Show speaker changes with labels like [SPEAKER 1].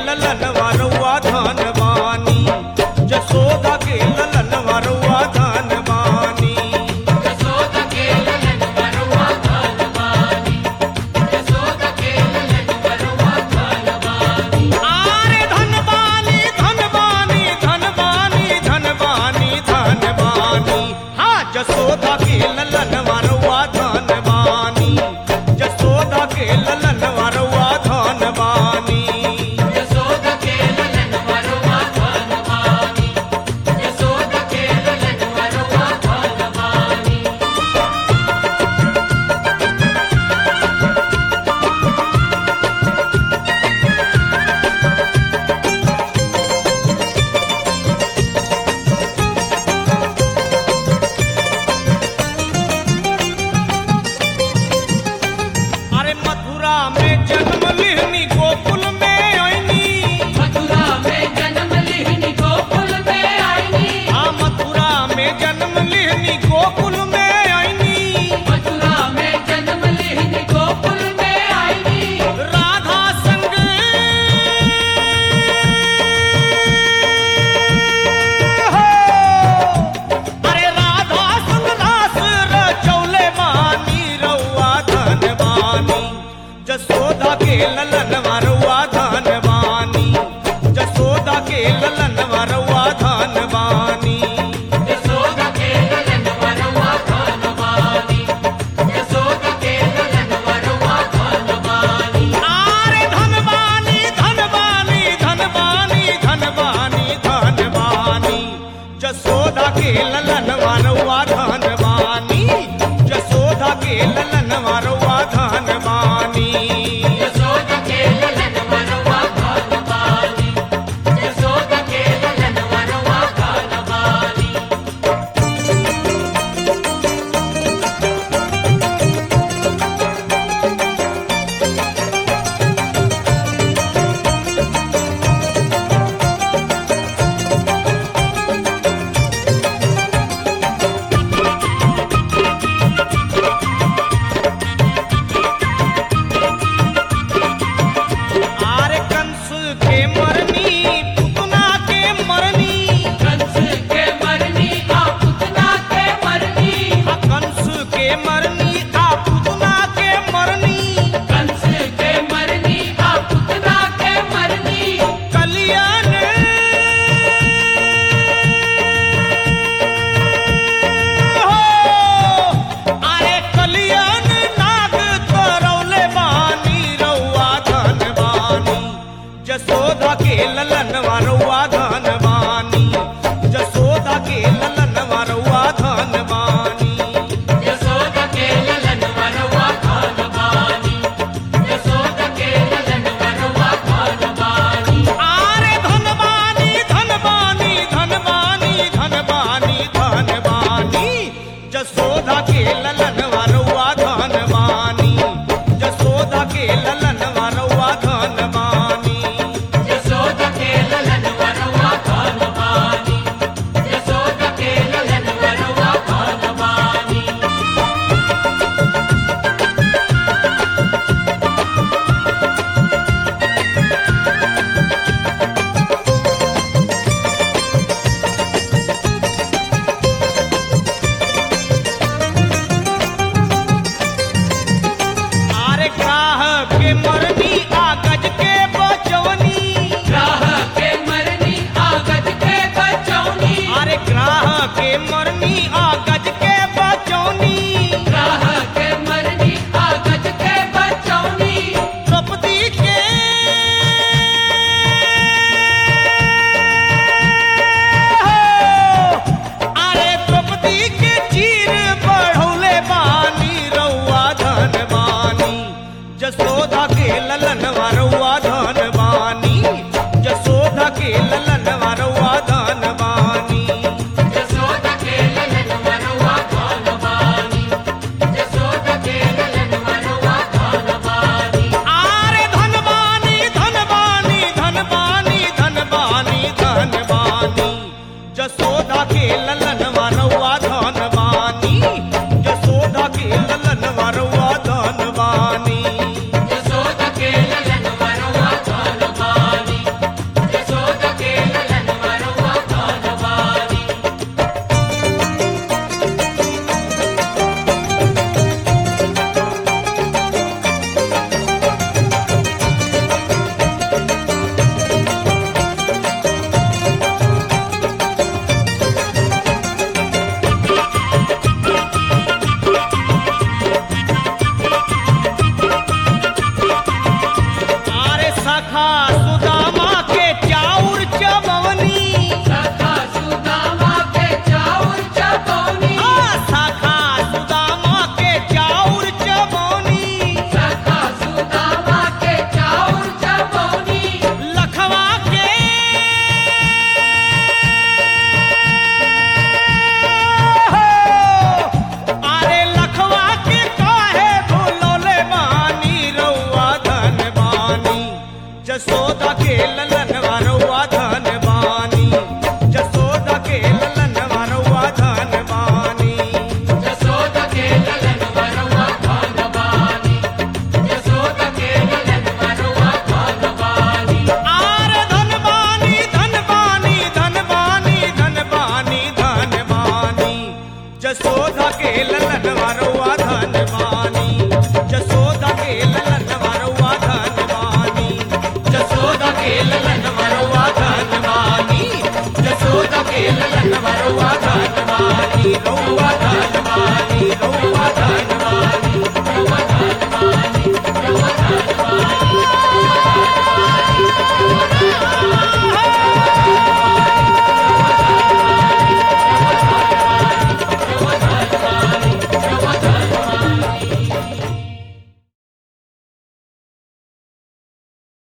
[SPEAKER 1] ललन वरुआ धन बानी जसोदा के ललन वरुआ धन बानी
[SPEAKER 2] यशोदा के ललन वरुआ धन बानी यशोदा के ललन वरुआ धन बानी
[SPEAKER 1] आरे धनबानी धनबानी धनबानी धनबानी धनबानी हाँ जसोदा के ललन वरुआ धनबानी जसोदा के ललन वरुआ धनबानी
[SPEAKER 2] यशोदा के ललन वरुआ धन बानी यशोदा के ललन वरुआ धन बानी
[SPEAKER 1] अरे मथुरा में जन्म लिहनी गोकुल में आईनी
[SPEAKER 2] मथुरा में जन्म लिहनी गोकुल में आईनी
[SPEAKER 1] हाँ मथुरा में जन्म लिहनी गोकुल में आईनी
[SPEAKER 2] मथुरा में जन्म लिहनी गोकुल में आईनी
[SPEAKER 1] राधा संग हो अरे राधा संग दास रचौले बानी रउआ धन बानी जसोदा के ललन वरुआ धन बानी जसोदा के ललन वरुआ धन बानी
[SPEAKER 2] यशोदा के ललन वरुआ धन बानी यशोदा के ललन वरुआ धन बानी
[SPEAKER 1] आरे धनबानी धनबानी धनबानी धनबानी धनबानी जसोदा के ललन वरुआ धनबानी जसोदा के ललन वरुआ धनबानी
[SPEAKER 2] यशोदा के ललन वरुआ धन बानी यशोदा के ललन वरुआ धन बानी
[SPEAKER 1] आरे कंस के मरनी पुतना के मरनी
[SPEAKER 2] कंस के मरनी आ पुतना के मरनी
[SPEAKER 1] आ कंस के मरनी आ पुतना के मरनी
[SPEAKER 2] कंस के मरनी आ पुतना के मरनी
[SPEAKER 1] कल्याण हो अरे कल्याण नाग करौले बानी रउआ धन बानी जसोदा के ललन वरुआ धन बानी जसोदा के ललन वरुआ धन बानी
[SPEAKER 2] यशोदा के ललन वरुआ धन बानी यशोदा के ललन वरुआ धन बानी
[SPEAKER 1] आरे धनबानी धनबानी धनबानी धनबानी धनबानी जसोदा के ललन वरुआ धनबानी जसोदा के ललन वरुआ धनबानी
[SPEAKER 2] यशोदा के ललन वरुआ धन बानी यशोदा के ललन वरुआ धन बानी
[SPEAKER 1] आरे ग्राह के मरनी आ गज के बचवनी
[SPEAKER 2] राह के मरनी आगज के बचौनी
[SPEAKER 1] अरे ग्राह के मरनी आ गज के बचवनी
[SPEAKER 2] राह के मरनी आगज के बचौनी
[SPEAKER 1] द्रौपदी के अरे द्रौपदी के चीर बढ़ौले बानी रउआ धन बानी जसोदा के ललन वरुआ धन बानी जसोदा के ललन वरुआ धन बानी
[SPEAKER 2] यशोदा के ललन
[SPEAKER 1] जसोदा के ललन वरुआ धनवानी जसोदा के ललन वरुआ धनवानी
[SPEAKER 2] जसोदा के ललन वरुआ धनवानी जसोदा के ललन वरुआ धनवानी
[SPEAKER 1] रउआ